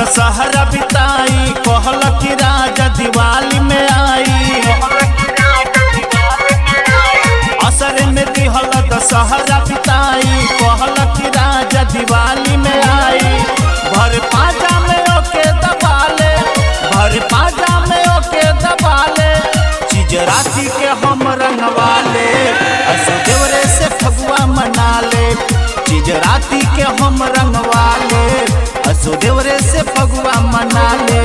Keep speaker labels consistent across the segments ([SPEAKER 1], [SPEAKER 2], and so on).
[SPEAKER 1] दशहरा बिताई कहल कि राजा दिवाली में आई असर में दिहल दशहरा बिताई कहल कि राजा दिवाली में आई भर पाजा में ओके दबाले भर पाजा में ओके दबाले चीज राती के हम रंगवाले असो देवरे से फगुआ मना ले चीज राती के हम रंगवाले असो देवरे से फगुआ मना ले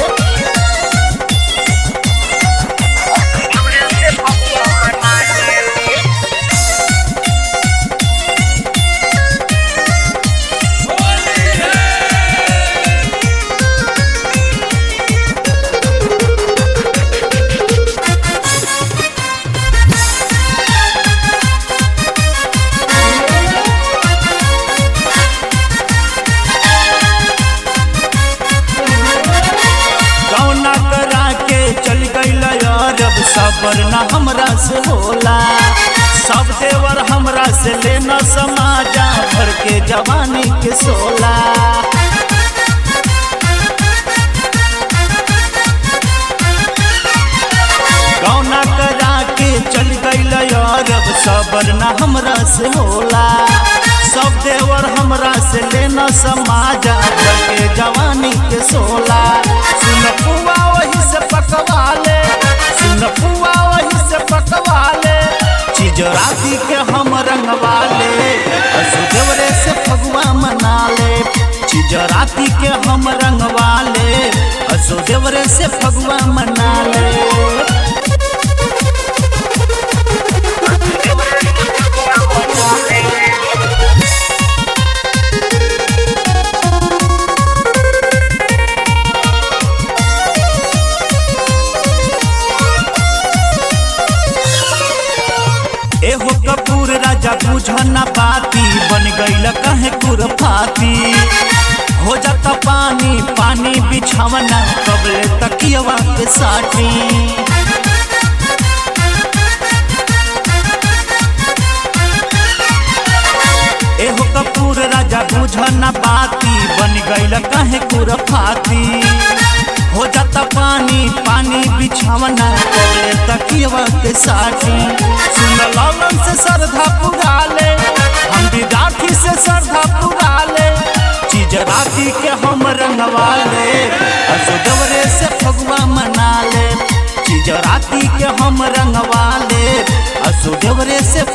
[SPEAKER 1] कौना करा के चल गईल अरब सबर न हमरा से होला सब देवर हमरा से लेना समाजा भर के जवानी के सोला कौना करा के चल गईल अरब सबर न हमरा से होला सब देवर हमरा से लेना समाजा भर के जवानी के सोला सुन पुआ वही से पकवा ले सुन पुआ वही से पकवा ले चीज राती के हम रंगवा ले असु देवरे से फगुआ मना ले चीज राती के हम रंगवा ले असु देवरे से फगुआ मना ले एहो कपूर राजा बुझना पाती बन गईल कहे कुरफाती हो जाता पानी पानी बिछावना कबले तकियवा के साटी एहो कपूर राजा बुझना पाती बन गईल कहे कुरफाती हो जाता पानी पानी बिछावना कबले तकियवा के साटी सुन लौलन से श्रद्धा पुरा ले हम विद्यार्थी से श्रद्धा पुरा ले चीज राती के हम रंगवा ले असो दवरे से फगुआ मना ले चीज राती के हम रंगवा ले असो देवरे से